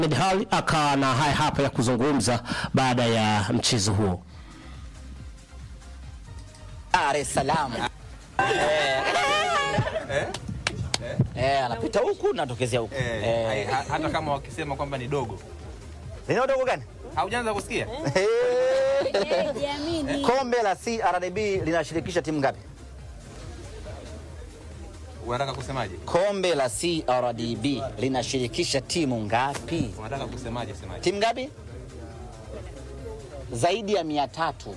Ahmed Ally akawa na haya hapa ya kuzungumza baada ya mchezo huo. Dar es Salaam. Eh, anapita huku natokezea huku. Eh, Eh, ha- hata kama wakisema kwamba ni dogo. lina udogo gani? Haujaanza kusikia? Eh, Jiamini. Kombe la CRDB linashirikisha timu ngapi? Unataka kusemaje? Kombe la CRDB linashirikisha timu ngapi? Unataka kusemaje semaje? Timu ngapi? Zaidi ya mia tatu.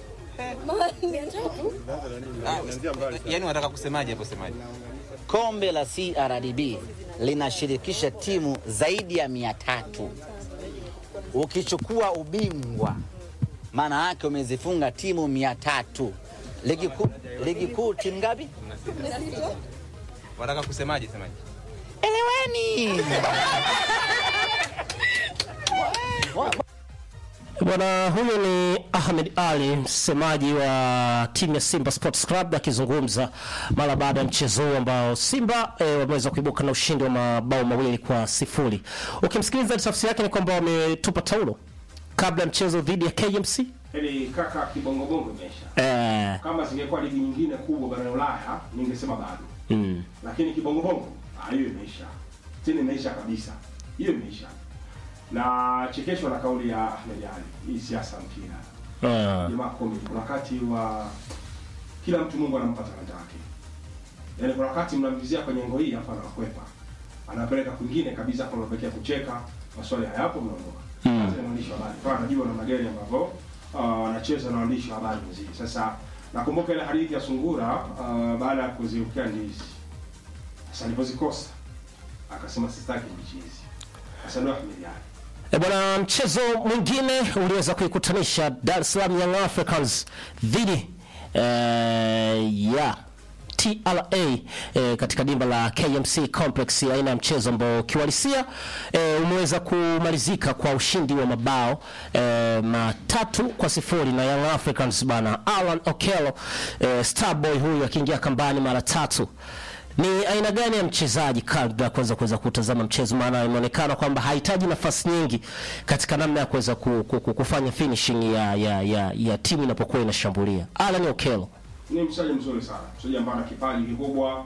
Ah, Yaani unataka kusemaje hapo semaje? Kombe la CRDB linashirikisha timu zaidi ya mia tatu. Ukichukua ubingwa, maana yake umezifunga timu mia tatu. Ligi kuu ligi kuu timu ngapi? Unataka kusemaje semaje? Eleweni. Bwana huyo ni Ahmed Ali, msemaji wa timu ya Simba Sports Club akizungumza mara baada ya mchezo huu ambao Simba e, wameweza kuibuka na ushindi wa mabao mawili kwa sifuri. Ukimsikiliza tafsiri yake ni kwamba wametupa taulo kabla ya mchezo dhidi ya KMC. Yaani kaka kibongobongo imeisha. Eh, Kama zingekuwa ligi nyingine kubwa barani Ulaya ningesema bado. mm, Lakini kibongobongo ah, hiyo imeisha. Tena imeisha kabisa. Hiyo imeisha. Na chekeshwa na kauli ya Ahmed Ali. Hii siasa mpira. ah, Jamaa komi kuna wakati wa kila mtu Mungu anampa talanta yake. Yaani kuna wakati mnamvizia kwenye ngo hii hapa anakwepa. Anapeleka kwingine kabisa kwa mapekea kucheka, maswali hayapo mnaondoka. Mm. Hata ni mwandishi wa habari. Kwa anajua namna gani ambavyo ah, anacheza na waandishi wa habari mziki. Sasa nakumbuka ile hadithi ya sungura ah, baada ya kuziukia ndizi. Sasa alipozikosa akasema sistaki ndizi hizi. Sasa ndio Ahmed Ali. E bwana, mchezo mwingine uliweza kuikutanisha Dar es Salaam Young Africans dhidi eh, ya TRA eh, katika dimba la KMC Complex, aina ya mchezo ambao kiuhalisia eh, umeweza kumalizika kwa ushindi wa mabao eh, matatu kwa sifuri na Young Africans bana. Alan Okello eh, Starboy huyu akiingia kambani mara tatu ni aina gani ya mchezaji kabla ya kuweza kuweza kutazama mchezo, maana inaonekana kwamba hahitaji nafasi nyingi katika namna ya kuweza ku, ku, ku, kufanya finishing ya, ya, ya, ya timu inapokuwa inashambulia. Alan Okello ni mchezaji mzuri sana, mchezaji ambaye ana kipaji kikubwa.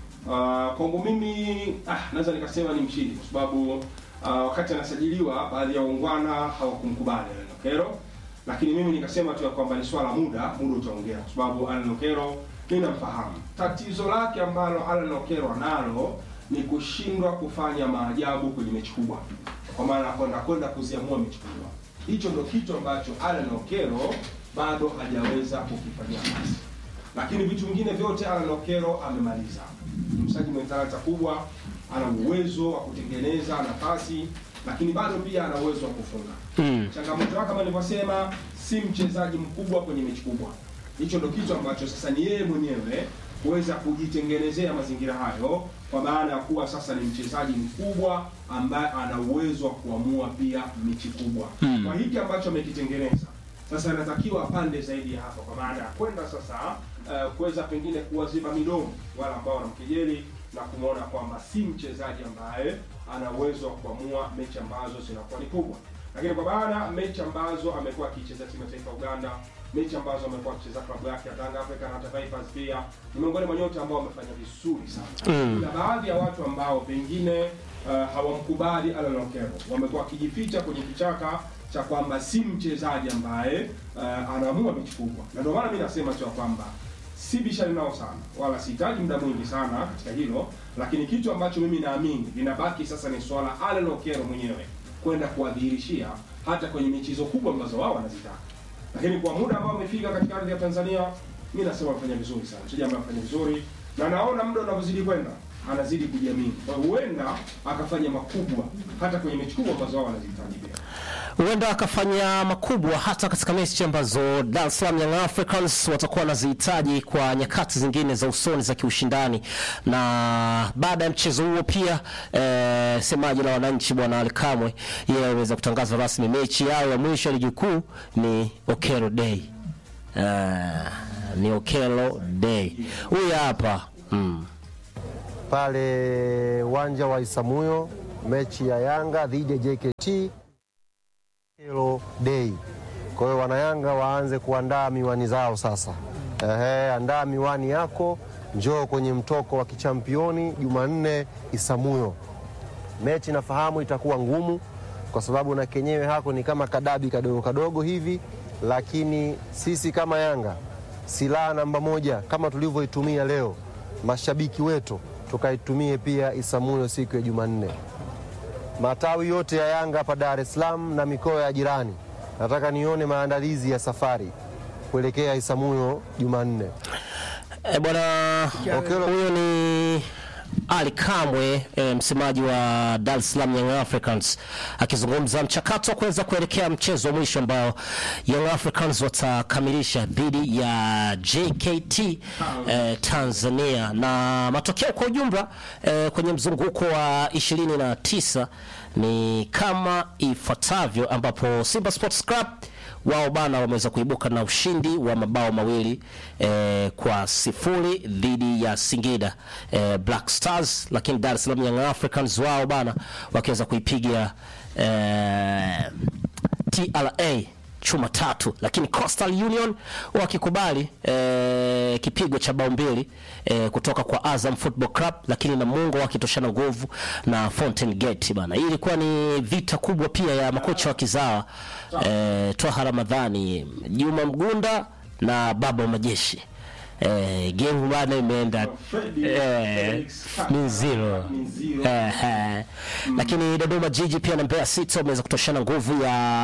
Uh, kwangu mimi ah, naweza nikasema ni mshindi kwa sababu uh, wakati anasajiliwa baadhi ya waungwana hawakumkubali Alan Okello, lakini mimi nikasema tu ya kwamba ni swala muda, muda utaongea, kwa sababu Alan Okello ninamfahamu. Tatizo lake ambalo Alan Okello analo ni kushindwa kufanya maajabu kwenye mechi kubwa, kwa maana kwenda kwenda kuziamua mechi kubwa. Hicho ndo kitu ambacho Alan Okello bado hajaweza kukifanyia kazi lakini vitu vingine vyote Alan Okello amemaliza. Ni mchezaji mwenye talanta kubwa, ana uwezo wa kutengeneza nafasi, lakini bado pia ana uwezo wa kufunga. Mm. Changamoto yake kama nilivyosema, si mchezaji mkubwa kwenye mechi kubwa. Hicho ndo kitu ambacho sasa ni yeye mwenyewe kuweza kujitengenezea mazingira hayo, kwa maana ya kuwa sasa ni mchezaji mkubwa ambaye ana uwezo wa kuamua pia mechi kubwa. Mm. Kwa hiki ambacho amekitengeneza sasa anatakiwa apande zaidi ya hapo, kwa maana ya kwenda sasa uh, kuweza pengine kuwaziba midomo wale ambao wanamkejeli na kumwona kwamba si mchezaji ambaye ana uwezo wa kuamua mechi ambazo zinakuwa ni kubwa. Lakini kwa maana mechi ambazo amekuwa akicheza timu ya taifa ya Uganda, mechi ambazo amekuwa akicheza klabu yake ya Tanga Africa na hata Vipers pia ni miongoni mwa nyota ambao wamefanya vizuri sana. Mm. Na baadhi ya watu ambao pengine uh, hawamkubali Alan Okello wamekuwa wakijificha kwenye kichaka cha kwamba si mchezaji ambaye uh, anaamua mechi kubwa, na ndio maana mimi nasema tu ya kwamba si bishani nao sana, wala sihitaji muda mwingi sana katika hilo, lakini kitu ambacho mimi naamini linabaki sasa ni swala Alan Okello mwenyewe kwenda kuwadhihirishia hata kwenye michezo kubwa ambazo wao wanazitaka. Lakini kwa muda ambao amefika katika ardhi ya Tanzania, mimi nasema amefanya vizuri sana, mchezaji ambaye amefanya vizuri, na naona muda unavyozidi kwenda anazidi kujiamini, kwa hiyo huenda akafanya makubwa hata kwenye mechi kubwa ambazo wao wanazihitaji pia. huenda akafanya makubwa hata katika mechi ambazo Dar es Salaam Young Africans watakuwa wanazihitaji kwa nyakati zingine za usoni za kiushindani. Na baada ya mchezo huo pia eh, semaji la wananchi bwana Ali Kamwe yeye aliweza kutangaza rasmi mechi yao ya mwisho ya ligi kuu ni Okello Day. Eh, ni Okello Day. Huyu hapa mm. pale uwanja wa Isamuyo mechi ya Yanga dhidi ya JKT Hello Day. Kwa hiyo wanayanga waanze kuandaa miwani zao sasa. Ehe, andaa miwani yako, njoo kwenye mtoko wa kichampioni Jumanne Isamuyo. Mechi nafahamu itakuwa ngumu kwa sababu na kenyewe hako ni kama kadabi kadogo kadogo hivi, lakini sisi kama Yanga silaha namba moja kama tulivyoitumia leo, mashabiki wetu tukaitumie pia Isamuyo siku ya Jumanne. Matawi yote ya Yanga hapa Dar es Salaam na mikoa ya jirani, nataka nione maandalizi ya safari kuelekea Isamuyo Jumanne. E, bwana Okelo. huyo ni Ali Kamwe e, msemaji wa Dar es Salaam Young Africans akizungumza mchakato wa kuweza kuelekea mchezo wa mwisho ambao Young Africans watakamilisha dhidi ya JKT e, Tanzania na matokeo kwa ujumla e, kwenye mzunguko wa 29 ni kama ifuatavyo ambapo Simba Sports Club wao bana wameweza kuibuka na ushindi wa mabao mawili eh, kwa sifuri dhidi ya Singida eh, Black Stars, lakini Dar es Salaam Young Africans wao bana wakiweza kuipiga eh, TRA chuma tatu, lakini Coastal Union wakikubali eh, kipigo cha bao mbili eh, kutoka kwa Azam Football Club, lakini Namungo wakitoshana nguvu na Fountain Gate bana. Hii ilikuwa ni vita kubwa pia ya makocha wa kizawa eh, Twaha Ramadhani, Juma Mgunda na Baba wa Majeshi. Eh, game bana imeenda Freddy, eh, Felix ni zero. Ni zero. Eh, eh. Lakini Dodoma Jiji pia na Mbeya City wameweza kutoshana nguvu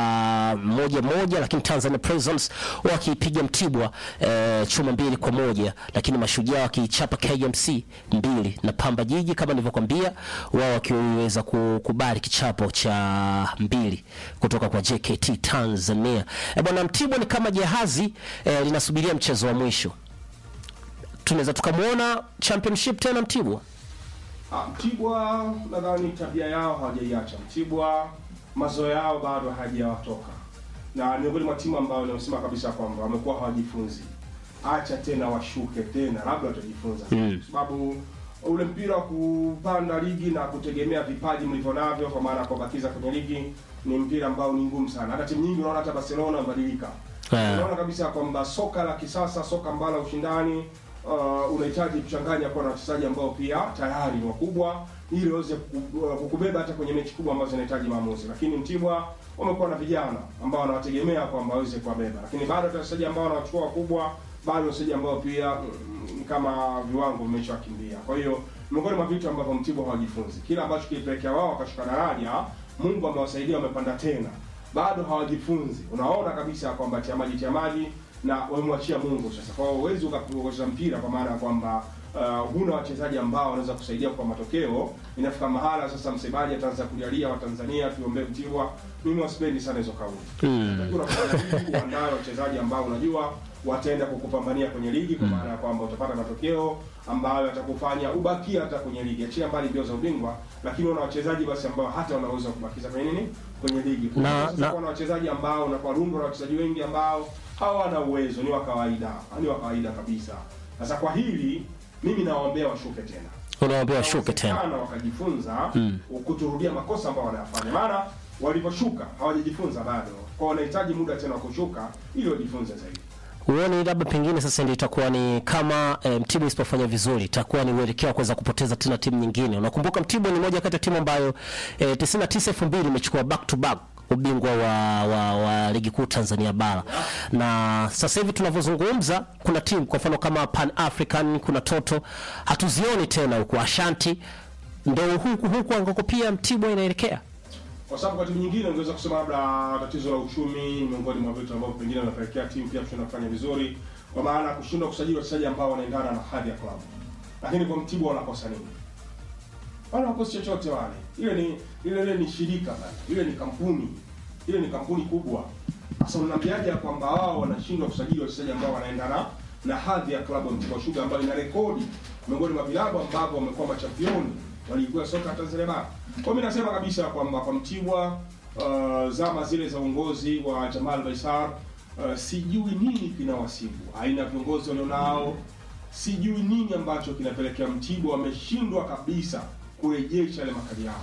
ya moja moja, lakini Tanzania Prisons wakipiga Mtibwa eh, chuma mbili kwa moja, lakini Mashujaa wakiichapa KMC mbili na Pamba Jiji kama nilivyokwambia, wao wakiweza kukubali kichapo cha mbili kutoka kwa JKT Tanzania. Eh, bwana Mtibwa ni kama jahazi eh, linasubiria mchezo wa mwisho. Tunaweza tukamwona championship tena Mtibwa. Ah, Mtibwa nadhani tabia yao hawajaiacha. Mtibwa mazoea yao bado hajawatoka, na miongoni mwa timu ambayo nimesema kabisa kwamba wamekuwa hawajifunzi. Acha tena washuke tena, labda watajifunza, Mm. kwa sababu ule mpira wa kupanda ligi na kutegemea vipaji mlivyo navyo, kwa maana ya kubakiza kwenye ligi, ni mpira ambao ni ngumu sana. Hata timu nyingi unaona, hata Barcelona wamebadilika Yeah. unaona kabisa kwamba soka la kisasa, soka ambalo la ushindani uh, unahitaji kuchanganya kuwa na wachezaji ambao pia tayari ni wakubwa ili waweze kuku- uh, kukubeba hata kwenye mechi kubwa ambazo zinahitaji maamuzi. Lakini Mtibwa wamekuwa na vijana ambao wanawategemea kwamba waweze kuwabeba, lakini bado hata wachezaji ambao wanawachukua wakubwa bado wachezaji ambao pia mm, kama viwango vimeshawakimbia. Kwa hiyo miongoni mwa vitu ambavyo Mtibwa hawajifunzi, kila ambacho kilipelekea wao wakashuka daraja, Mungu amewasaidia wamepanda tena bado hawajifunzi. Unaona kabisa kwamba tia maji tia maji na wamemwachia Mungu sasa. Kwa hiyo huwezi ukacheza mpira kwa maana ya kwamba uh, huna wachezaji ambao wanaweza kusaidia kwa matokeo. Inafika mahala sasa msemaji ataanza kujalia Watanzania tuombee Mtibwa. Mimi wasipendi sana hizo kauli. Mm. Unafanya ligi uandae wachezaji ambao unajua wataenda kukupambania kwenye ligi kwa maana ya kwamba utapata matokeo ambayo yatakufanya ubakia hata kwenye ligi. Achia mbali mbio za ubingwa, lakini una wachezaji basi ambao hata wanaweza kubakiza kwenye nini? Kwenye ligi. Na- Sasa na- kuna wachezaji ambao na kwa rundo la wachezaji wengi ambao hawana uwezo, ni wa kawaida, ni wa kawaida kabisa. Sasa kwa hili mimi nawaombea washuke tena Unawaambia washuke tena. Inawezekana wakajifunza Mm. kuturudia makosa ambayo wanayafanya, maana waliposhuka hawajajifunza bado, kwa wanahitaji muda tena wa kushuka ili wajifunze zaidi. Huoni labda pengine sasa ndio itakuwa ni kama e, Mtibwa isipofanya vizuri itakuwa ni uelekeo wa kuweza kupoteza tena timu nyingine. Unakumbuka Mtibwa ni moja kati ya timu ambayo e, 99 2000 imechukua back to back ubingwa wa, wa, wa ligi kuu Tanzania bara, na sasa hivi tunavyozungumza, kuna timu kwa mfano kama Pan African, kuna Toto, hatuzioni tena huku Ashanti, ndio huku huku ambako pia Mtibwa inaelekea. kwa sababu kwa timu nyingine ungeweza kusema labda tatizo la uchumi miongoni mwa vitu ambavyo pengine vinapelekea timu pia kushindwa kufanya vizuri, kwa maana ya kushindwa kusajili wachezaji ambao wanaendana na hadhi ya klabu. Lakini kwa Mtibwa wanakosa nini? Wala wakosi chochote wale. Ile ni ile ile ni shirika bana, ile ni kampuni, ile ni kampuni kubwa. Sasa unaniambiaje ya kwamba wao wanashindwa kusajili wachezaji ambao wanaendana na hadhi ya klabu ya Mtibwa Sugar ambayo ina rekodi miongoni mwa vilabu ambavyo wamekuwa machampioni walikuwa soka ya Tanzania bara. Kwa mimi nasema kabisa kwamba kwa Mtibwa uh, zama zile za uongozi wa Jamal Baisar uh, sijui nini kinawasibu, aina ya viongozi walionao, sijui nini ambacho kinapelekea Mtibwa wameshindwa kabisa kurejesha ile makali yao.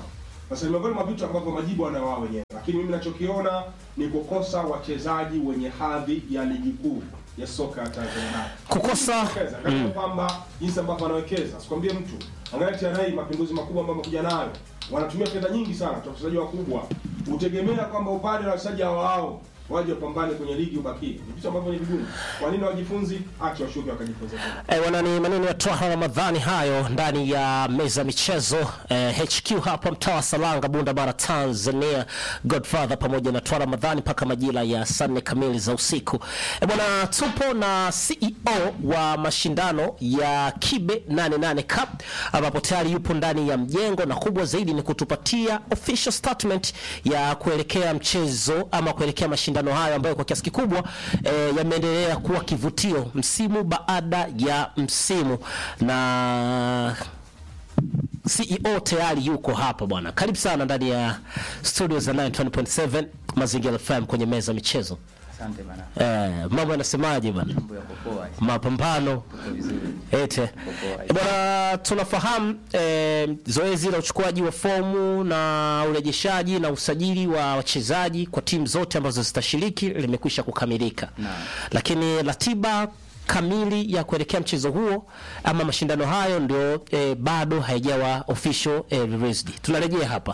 Sasa ni miongoni mwa vitu ambavyo majibu wanayo wao wenyewe, lakini mimi nachokiona ni kukosa wachezaji wenye hadhi ya ligi kuu ya soka ya Tanzania bara. Kukosa Wekeza, angalia kwamba jinsi ambavyo anawekeza, sikwambie mtu, angalia TRA mapinduzi makubwa ambayo amekuja nayo, wanatumia fedha nyingi sana kwa wachezaji wakubwa, utegemea kwamba upande wa wachezaji hao hao waje wapambane kwenye ligi ubakie, ni vitu ambavyo ni vigumu. Kwa nini wajifunzi? Acha washuke wakajifunza tena. Eh, wana ni maneno ya Twaha Ramadhani hayo ndani ya meza ya michezo eh, HQ hapa mtaa wa Salanga, Bunda Bara, Tanzania. Godfather pamoja na Twaha Ramadhani mpaka majira ya saa nne kamili za usiku. Eh, bwana, tupo na CEO wa mashindano ya Kibe 88 Cup ambapo tayari yupo ndani ya mjengo, na kubwa zaidi ni kutupatia official statement ya kuelekea mchezo ama kuelekea mashindano hayo ambayo kwa kiasi kikubwa eh, yameendelea kuwa kivutio msimu baada ya msimu na CEO tayari yuko hapa bwana. Karibu sana ndani ya studio za 920.7 Mazingira FM kwenye meza ya michezo. Asante bana. Eh, mambo yanasemaje bwana? Mambo yako poa. Mapambano Uko vizuri. ete poa. Eh, bwana, tunafahamu eh, zoezi la uchukuaji wa fomu na urejeshaji na usajili wa wachezaji kwa timu zote ambazo zitashiriki limekwisha kukamilika, Naam. lakini ratiba kamili ya kuelekea mchezo huo ama mashindano hayo ndio eh, bado haijawa official eh, released. Tunarejea hapa.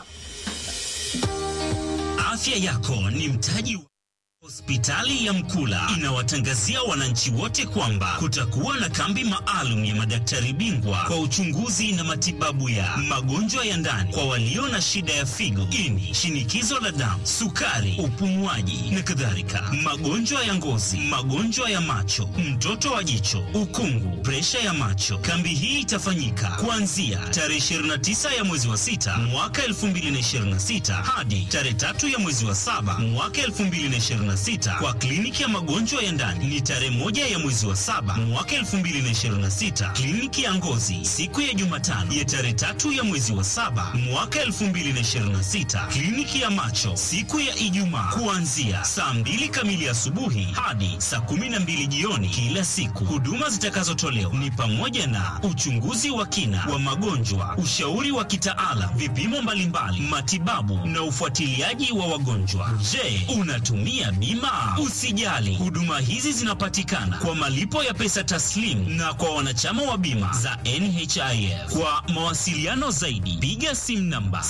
Afya yako ni mtaji wa Hospitali ya Mkula inawatangazia wananchi wote kwamba kutakuwa na kambi maalum ya madaktari bingwa kwa uchunguzi na matibabu ya magonjwa ya ndani kwa walio na shida ya figo, ini, shinikizo la damu, sukari, upumuaji na kadhalika, magonjwa ya ngozi, magonjwa ya macho, mtoto wa jicho, ukungu, presha ya macho. Kambi hii itafanyika kuanzia tarehe 29 ya mwezi wa sita mwaka 2026 hadi tarehe tatu ya mwezi wa saba mwaka 2026 kwa kliniki ya magonjwa ya ndani ni tarehe moja ya mwezi wa saba mwaka 2026. Kliniki ya ngozi siku ya Jumatano ya tarehe tatu ya mwezi wa saba mwaka 2026. Kliniki ya macho siku ya Ijumaa kuanzia saa mbili kamili asubuhi hadi saa kumi na mbili jioni kila siku. Huduma zitakazotolewa ni pamoja na uchunguzi wa kina wa magonjwa, ushauri wa kitaalam, vipimo mbalimbali, matibabu na ufuatiliaji wa wagonjwa. Je, unatumia bima? Usijali, huduma hizi zinapatikana kwa malipo ya pesa taslimu na kwa wanachama wa bima za NHIF. Kwa mawasiliano zaidi, piga simu namba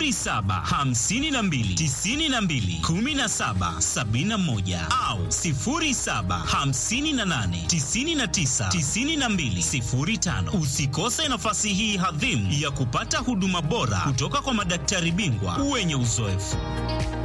0752921771 au 0758999205. Usikose nafasi hii hadhimu ya kupata huduma bora kutoka kwa madaktari bingwa wenye uzoefu.